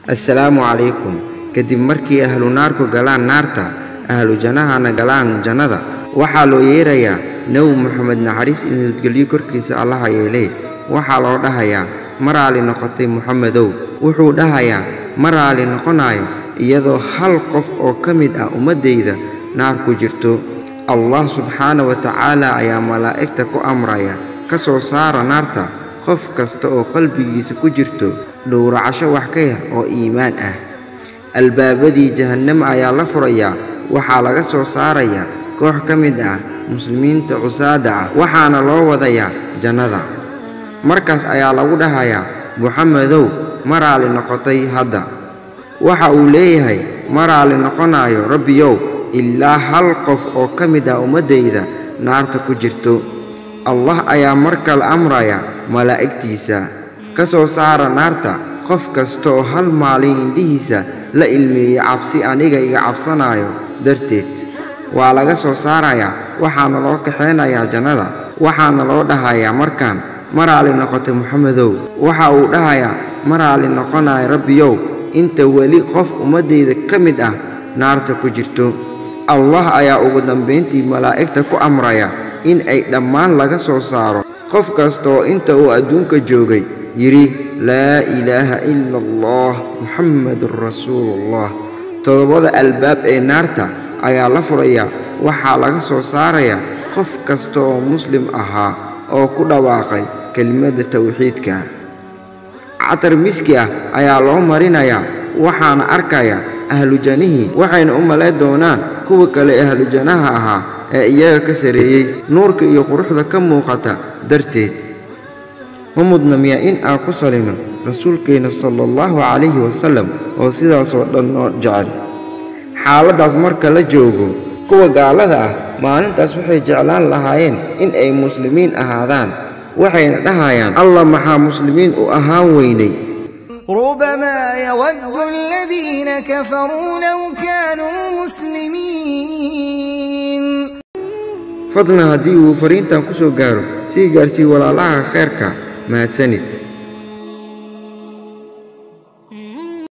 assalaamu calaykum kadib markii ahlu naarku galaan naarta ahlu jannahana galaan jannada waxaa loo yeerayaa nebi moxamed naxariis iyo nabadgelyo korkiisa allaha yeelee waxaa loo dhahayaa ma raali noqotay moxamedow wuxuu dhahayaa ma raali noqonayo iyadoo hal qof oo ka mid ah ummaddayda naar ku jirto allah subxaana wa tacaala ayaa malaa'igta ku amraya ka soo saara naarta qof kasta oo qalbigiisa ku jirto dhowracasho wax ka yar oo iimaan ah albaabadii jahannamo ayaa la furayaa waxaa laga soo saarayaa koox ka mid ah muslimiinta cusaada ah waxaana loo wadayaa jannada markaas ayaa lagu dhahayaa moxamedow ma raali noqotay hadda waxa uu leeyahay ma raali noqonayo rabbiyow ilaa hal qof oo ka mid ah ummaddayda naarta ku jirto allah ayaa mar kale amraya malaa'igtiisa ka soo saara naarta qof kasta oo hal maalin indhihiisa la ilmeeyey cabsi aniga iga cabsanaayo darteed waa laga soo saarayaa waxaana loo kaxaynayaa jannada waxaana loo dhahayaa markaan ma raali noqotay moxamedow waxa uu dhahayaa ma raali noqonayo rabbiyow inta weli qof ummaddayda ka mid ah naarta ku jirto allah ayaa ugu dambayntii malaa'igta ku amraya in ay dhammaan laga soo saaro qof kasta oo inta uu adduunka joogay yidhi laa ilaaha ila allah muxammadun rasuuluullah toddobada albaab ee naarta ayaa la furayaa waxaa laga soo saarayaa qof kasta oo muslim ahaa oo ku dhawaaqay kelimadda tawxiidka catar miski ah ayaa loo marinayaa waxaana arkaya ahlu jannihii waxayna u malay doonaan kuwa kale ahlu jannaha ahaa ee iyaga ka sarreeyey nuurka iyo quruxda ka muuqata darteed ma mudna miyaa in aan ku salino rasuulkeenna sala allahu calayhi wasallam oo sidaasoo dhan noo jecel xaaladdaas marka la joogo kuwa gaalada ah maalintaas waxay jeclaan lahaayeen in ay muslimiin ahaadaan waxayna dhahayaan allah maxaa muslimiin u ahaan weynay ربما يود الذين كفروا لو كانوا مسلمين fadlan haddii uu fariintan ku soo gaaro sii gaarsii walaalaha khayrka mahadsanid